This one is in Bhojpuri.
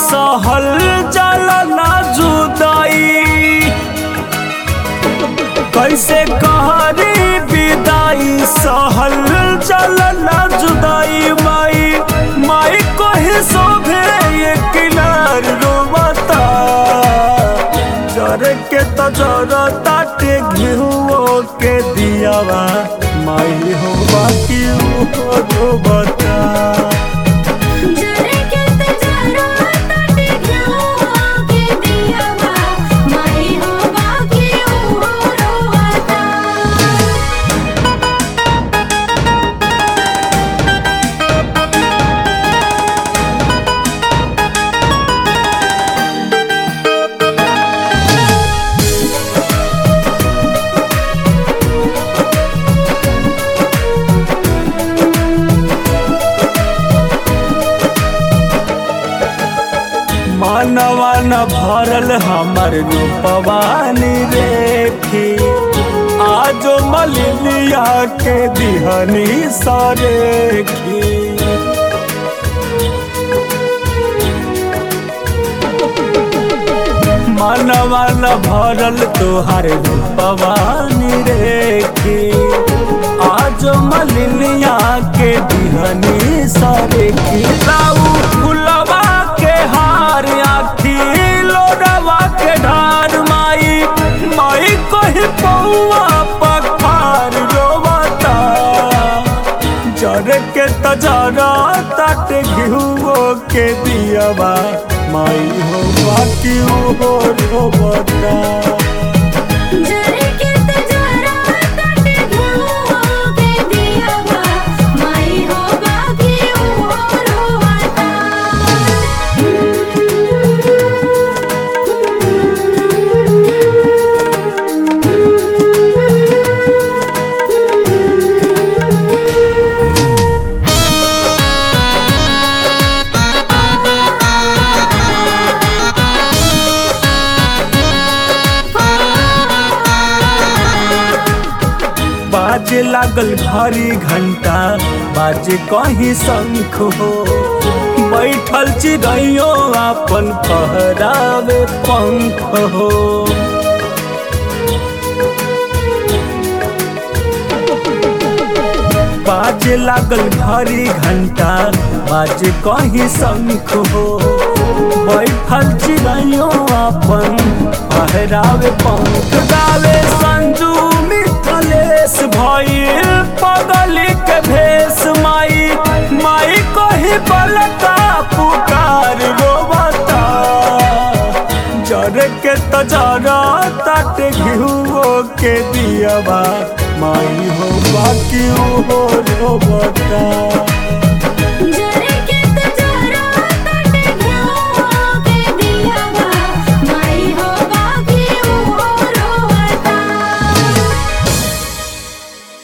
सहल जल ना जुदाई कैसे कहरी विदाई सहल जल ना जुदाई माई माई को ही शोभे ये किनार रोबता जर के तो जर ताटे घिहुओ के दियावा माई हो बाकी हो रोबता जरे के तजरा तटे घिउ के दियावा माई हो बाकी ओ रोवता मानवा न भरल हमर रूपवानी रेखी आजो मलिनिया के दिहनी सरेखी मानवा न भरल तोहर रूपवानी रेखी आजो मलिनिया के दिहनी सरेखी लाऊ फुलवा के हार आखी लोडवा के ढार माई माई कही पौआ पखार रोवता जर के तजरा तट घिहुओ के दियावा माई हो बाकी हो रोवता जरे के तजरा तटे घिउ के दियावा माई हो बाकी ओ रोवता बाजे लागल भारी घंटा बाजे कहीं शंख हो बैठल चिड़ैयो अपन फहरावे पंख हो बाजे लागल भारी घंटा बाजे कहीं शंख हो बैठल चिड़ैयो अपन फहरावे पंख गावे संजू मिथलेश भइल पगली के भेष माई माई कही बलता पुकार रोबता जर के तजरा तट घिहुओ के दियावा माई हो बाकी हो रोबता